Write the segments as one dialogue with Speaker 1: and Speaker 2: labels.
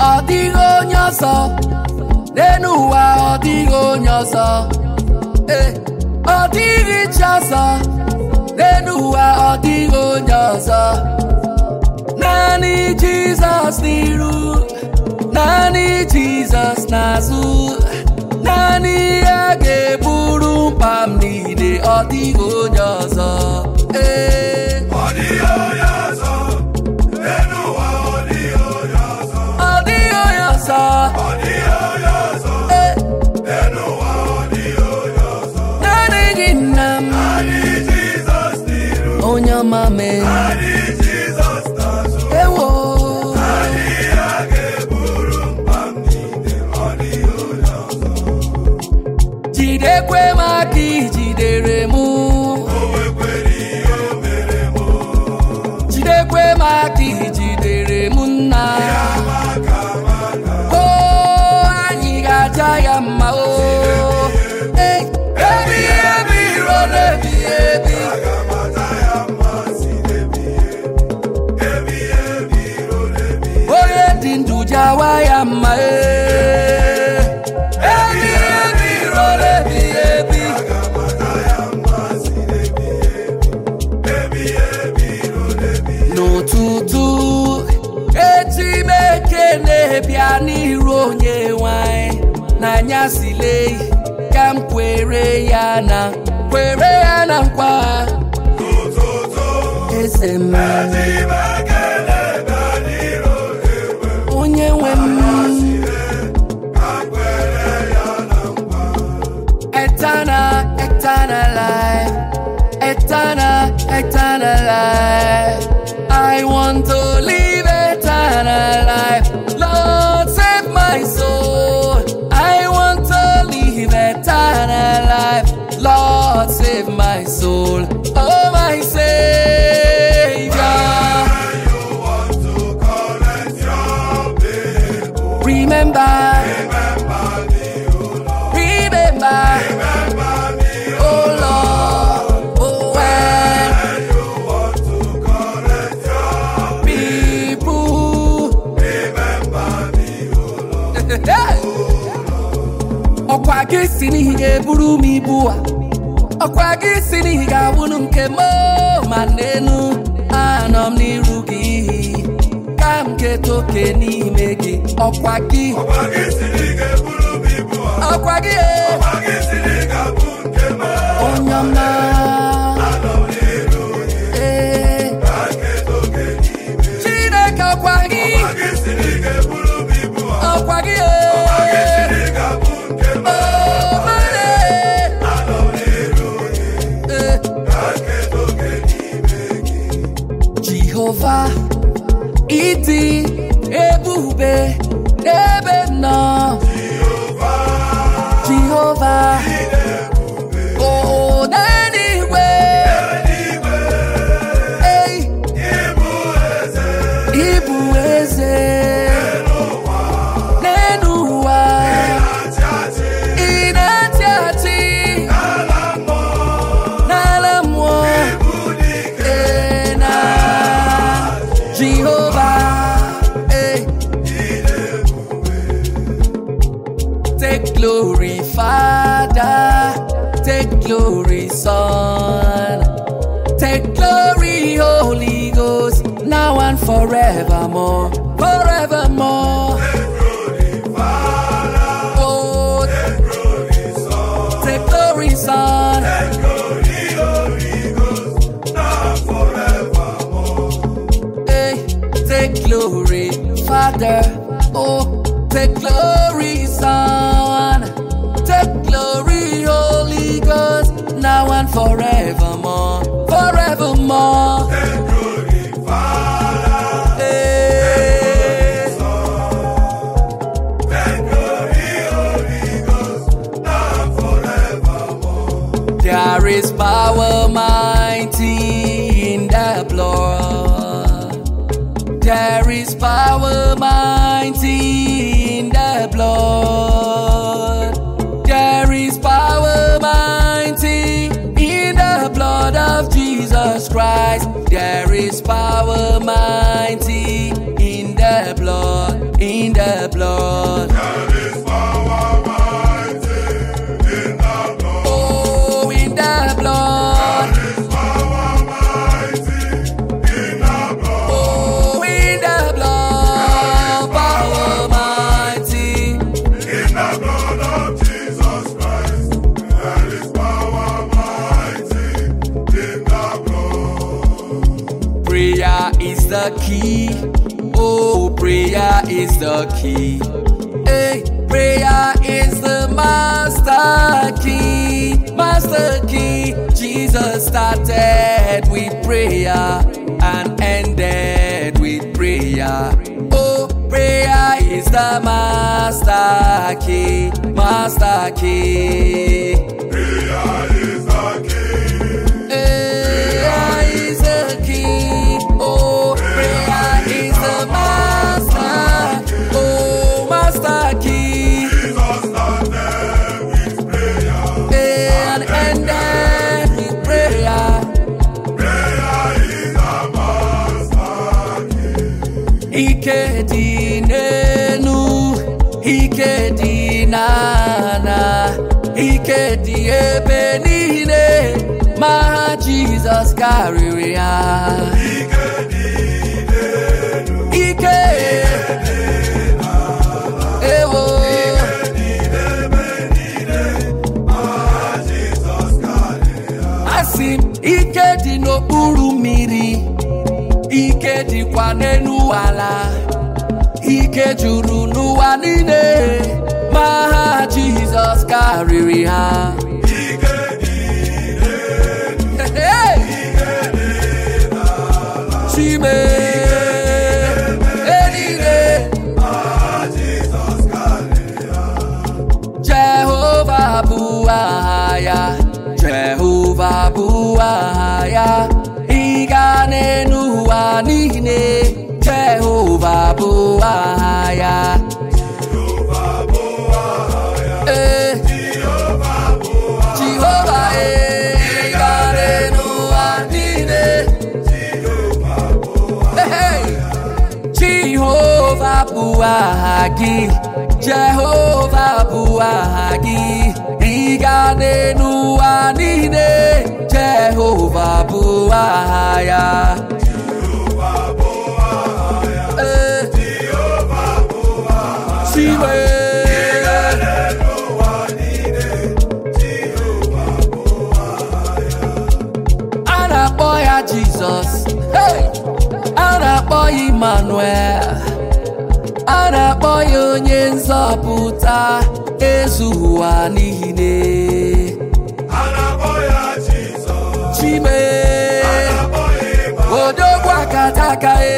Speaker 1: ọ dịghị onye ọzọ n'elu ụwa ọ dịghị onye ọzọ ee ọ dịghị chi ọzọ n'elu ụwa ọ dịghị onye ọzọ naanị jizọs n'iru naanị jizọs n'azụ naanị ya ga-eburu mkpa m niile ọ dịghị onye ọzọ ee
Speaker 2: Ọ dịghị onye ọzọ, n'elu ụwa ọ dịghị onye ọzọ.
Speaker 1: ọ dịghị onye ọzọ
Speaker 2: Ọ dịghị onye ọzọ,
Speaker 1: ee
Speaker 2: n'elu ụwa ọ dịghị onye ọzọ.
Speaker 1: naanị gị nna m
Speaker 2: Naanị Jizọs n'iru,
Speaker 1: onye ọma mee
Speaker 2: naanị Jizọs n'azụ.
Speaker 1: ewo
Speaker 2: Naanị ya ga-eburu mkpa m niile, ọ dịghị onye ọzọ.
Speaker 1: jidekwe m aka ijidere m
Speaker 2: O nwekwara ihe o mere m,
Speaker 1: jidekwe m aka ijidere m nna
Speaker 2: maka maka.
Speaker 1: o anyị ga-aja ya mma o Ee, ebi ebi ruo n'ebi ebi
Speaker 2: Aga m ata ya mma si n'ebighị ebi, ebighị ebi ruo n'ebighị
Speaker 1: onye dị ndụ jawa ya mma ee. ebi ebi ruo n'ebi ebi
Speaker 2: Aga m ata ya mma si n'ebighị ebi, ebighị ebi ruo n'ebighị
Speaker 1: n'ụtụtụ eji m ekene bịa n'iru onye nwanyị n'anyasị lee ka m kwere ya na kwere ya na nkwa
Speaker 2: N'ụtụtụ,
Speaker 1: eze m
Speaker 2: eji m ekele bịa n'iru ewe,
Speaker 1: onye nwe m
Speaker 2: ka m kwere ya na nkwa.
Speaker 1: eternal eternal life eternal eternal life I want to live eternal life Lord save my soul I want to live eternal life Lord save my soul oh my Savior
Speaker 2: When you want to correct your people,
Speaker 1: remember
Speaker 2: remember me, O Lord.
Speaker 1: remember
Speaker 2: Remember me, O
Speaker 1: oh Lord oh when
Speaker 2: When you want to correct your
Speaker 1: people
Speaker 2: remember me, O Lord.
Speaker 1: ọkwa gị si n'ihi ga-eburu m ibu a ọkwa gị si n'ihi ga-abụrụ nke m ma n'enu anọ m n'iru gị ka m keta oke n'ime gị ọkwa gị
Speaker 2: Ọkwa gị siri ga-eburu m ibu a.
Speaker 1: ọkwa gị
Speaker 2: Ọkwa gị siri ga-abụ nke m.
Speaker 1: onye ọma
Speaker 2: Anọ m n'iru gị,
Speaker 1: ee
Speaker 2: ka nketa oke n'ime.
Speaker 1: chineke ọkwa gị
Speaker 2: Ọkwa gị siri ga-eburu m ibu a.
Speaker 1: ọkwa gị
Speaker 2: Ọkwa gị siri ga-abụ nke m.
Speaker 1: Oh, mane.
Speaker 2: Anọ m n'iru gị,
Speaker 1: Ee.
Speaker 2: ka nketa oke n'ime gị.
Speaker 1: Jehova ịdị ebube n'ebe m nọ Jehova o n'eluigwe
Speaker 2: Eluigwe,
Speaker 1: ei
Speaker 2: ịbụ eze
Speaker 1: ịbụ eze n'elu ụwa
Speaker 2: na-achị achị
Speaker 1: ị na-achị achị
Speaker 2: n'ala mmụọ.
Speaker 1: n'ala mmụọ
Speaker 2: Ịbụ dike
Speaker 1: ee na Jehova ee Take glory, Father. Take glory, Son. Take glory, Holy Ghost, now and forevermore. Forevermore. Oh, take glory, Son. Hey, take glory, Father. Oh, take glory, Son. Take glory, Holy Ghost, now and forevermore. Forevermore. Hey. There is power mighty in the blood. There is power mighty in the blood. There is power mighty in the blood of Jesus Christ. There is power mighty in the blood, in the the key. Oh, prayer is the key. Hey, prayer is the master key. Master key. Jesus started with prayer and ended with prayer. Oh, prayer is the master key. Master key.
Speaker 2: Prayer is the key.
Speaker 1: Prayer is the key. Oh, prayer is the master. Oh, master key.
Speaker 2: Jesus started with prayer.
Speaker 1: And ended with prayer.
Speaker 2: Prayer is the master key.
Speaker 1: Ike dị n'enu, ike dị n'ana, ike dị ebe niile, ma ha Jizọs karịrị ha.
Speaker 2: Ike dị n'elu,
Speaker 1: Ike ewo
Speaker 2: dị n'ebe niile, aha Jizọs karịrị ha.
Speaker 1: asị m ike dị n'okpuru mmiri ike dịkwa n'elu ala ike juru n'ụwa niile ma ha Jizọs karịrị ha
Speaker 2: Ike dị
Speaker 1: Hey! Chime eluigwe
Speaker 2: aha Jizọs karịrị ha.
Speaker 1: Jehova bụ aha ya Jehova bụ aha ya ịga n'elu ụwa niile Jehova bụ aha ya
Speaker 2: Jehova bụ aha ya.
Speaker 1: ee
Speaker 2: Jehova bụ aha
Speaker 1: Jehova ee ịga n'elu ụwa niile
Speaker 2: Jehova bụ aha
Speaker 1: Hey! Jehova bụ aha gị Jehova bụ aha gị ịga n'elu ụwa niile Jehova bụ aha ya
Speaker 2: Jehova bụ aha ya.
Speaker 1: Ee,
Speaker 2: Jehova bụ aha ya.
Speaker 1: Chiwe
Speaker 2: N'ụwa niile, Jehova bụ aha ya.
Speaker 1: a na-akpọ ya Jizọs Hey! a na-akpọ ya Emmanuel a na-akpọ ya onye nzọpụta ezu ụwa niile
Speaker 2: A na-akpọ ya Jizọs.
Speaker 1: Chime
Speaker 2: A na-akpọ ya Ịma.
Speaker 1: odogwu akataka e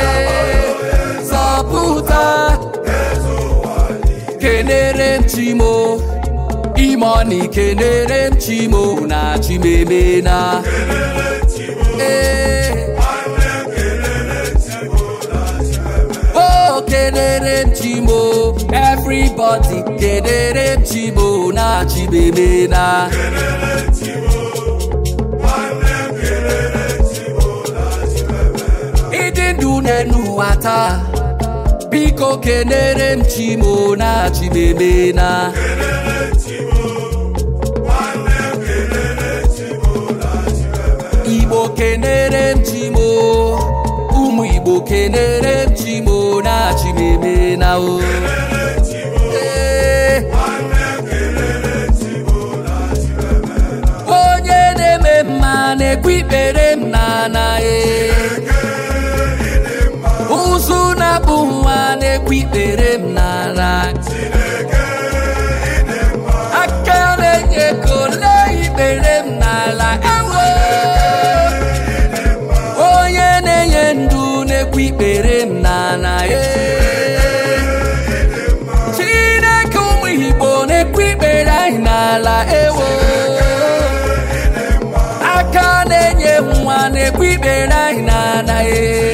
Speaker 1: zọpụta
Speaker 2: Eze ụwa niile.
Speaker 1: kenere m chimo imoni kenere m chimo na chimemena
Speaker 2: Kelele Chimo.
Speaker 1: ee
Speaker 2: Nwanne m kelele Chimo na Chimeme.
Speaker 1: o kenere m chimo everybody kenere m chimo na chimemena
Speaker 2: Kelele Chimo. Nwanne m kelele Chimo na Chimeme.
Speaker 1: ịdị ndụ n'elu ụwa taa biko kenere m chimo na chimemena
Speaker 2: Kelele Chimo. Nwanne m kelele Chimo na Chimeme.
Speaker 1: igbo kenere m chimo ụmụ igbo kenere m chimo na chimemena o
Speaker 2: Kelele Chimo.
Speaker 1: Ee,
Speaker 2: Nwanne m kelele Chimo na Chimeme.
Speaker 1: onye na-eme mma na-ekwu ikpere m n'ana e ụzụ na-abụ nwa na-ekwu ikpere m n'ala aka na-enye ego lee ikpere m n'ala ewo onye na-enye ndụ na-ekwu ikpere m n'ala e chineke ụmụ igbo na-ekwu ikpere anyị n'ala ewo aka na-enye nwa na-ekwu ikpere anyị n'ala e